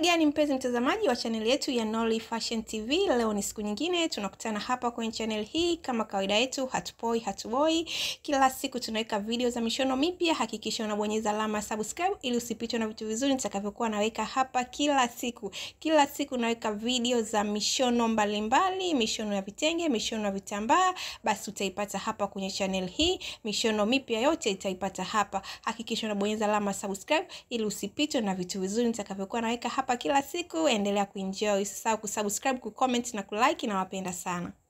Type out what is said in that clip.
gani mpenzi mtazamaji wa chaneli yetu ya Nolly Fashion TV, leo ni siku nyingine tunakutana hapa kwenye channel hii. Kama kawaida yetu, hatupoi hatuboi, kila siku tunaweka video za mishono mipya. Hakikisha unabonyeza alama subscribe ili usipitwe na vitu vizuri nitakavyokuwa naweka hapa kila siku. Kila siku naweka video za mishono mbalimbali mbali, mishono ya vitenge, mishono ya vitambaa, basi utaipata hapa kwenye channel hii. Mishono mipya yote itaipata hapa. Hakikisha unabonyeza alama subscribe ili usipitwe na vitu vizuri nitakavyokuwa naweka hapa kila siku. Endelea kuenjoy, usisahau kusubscribe, kucomment na kulike. Nawapenda sana.